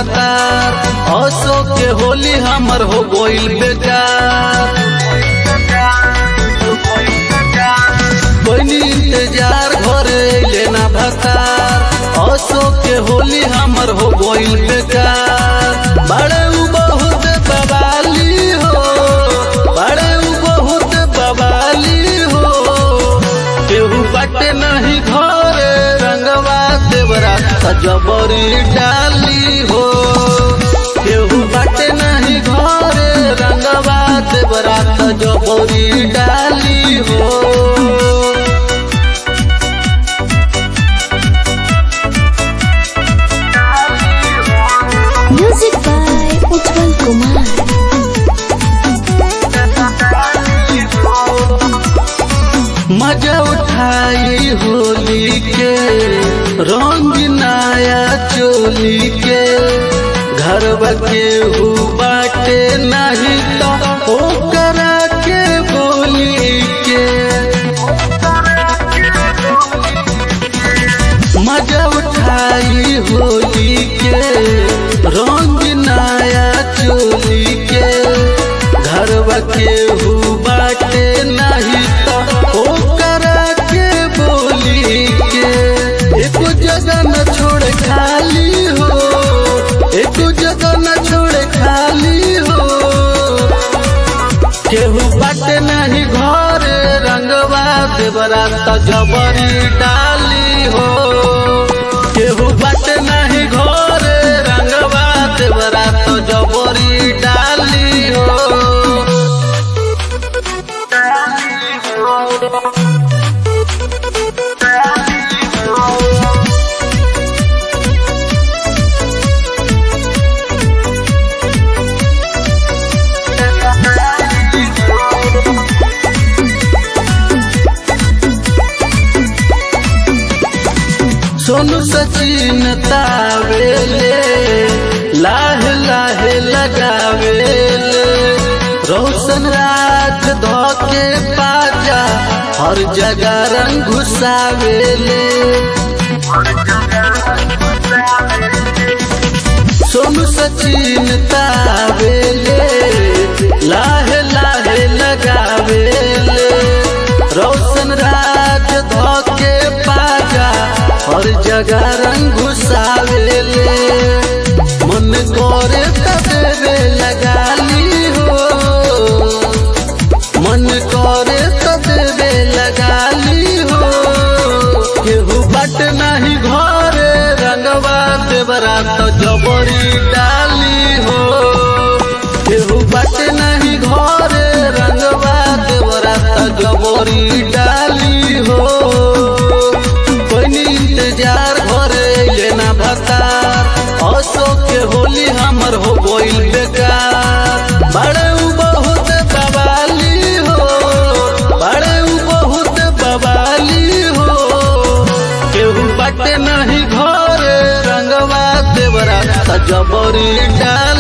भतार असो के होली हमर हो गइल बेकार कोई इंतजार घरे लेना भतार असो के होली हमर हो गइल बेकार बड़े उ बहुत बवाली हो बड़े उ बहुत बवाली हो केहू बाटे नहीं घरे रंगवा देवरा सजबरी डाली हो केहू बाटे नहीं घरे रंगवा देवरा सजबरी डाली हो Music by Utpal Kumar. मजा उठाई होली के रंग नया चोली के घर के हु बाटे नहीं तो ओकरा के बोली के मजा उठाई होली के रंग नया चोली के घर के हु बाटे नहीं तो ओकरा के बोली के एक जगह न छोड़ खाली हो एक जगह न छोड़ खाली हो केहू बाटे नहीं घर रंगवा देवरा त जबरी डाली हो केहू बाटे नहीं घर रंगवा देवरा त जबरी डाली हो सोनू सचिन तावेले लाहे लाहे लगावेले रोशन राज धोके पाजा हर जगह रंग घुसावेले सोनू सचिन तावेले लाहे लाहे लगावेले रोशन राज धोके पाजा हर जगह रंग घुसावेले मन करे तबे लगाली हो मन करे तबे लगाली हो केहू बट नहीं घरे रंगवा देवरा तो जबरी डाली हो केहू बट नहीं घरे रंगवा देवरा तो जबरी डाली हो कोई इंतजार घरे लेना भतार असो के होली हमर हो गइल बेकार बड़े उ बहुत बवाली हो बड़े उ बहुत बवाली हो केहू बाटे नहीं घरे रंगवा देवरा त जबरी डाल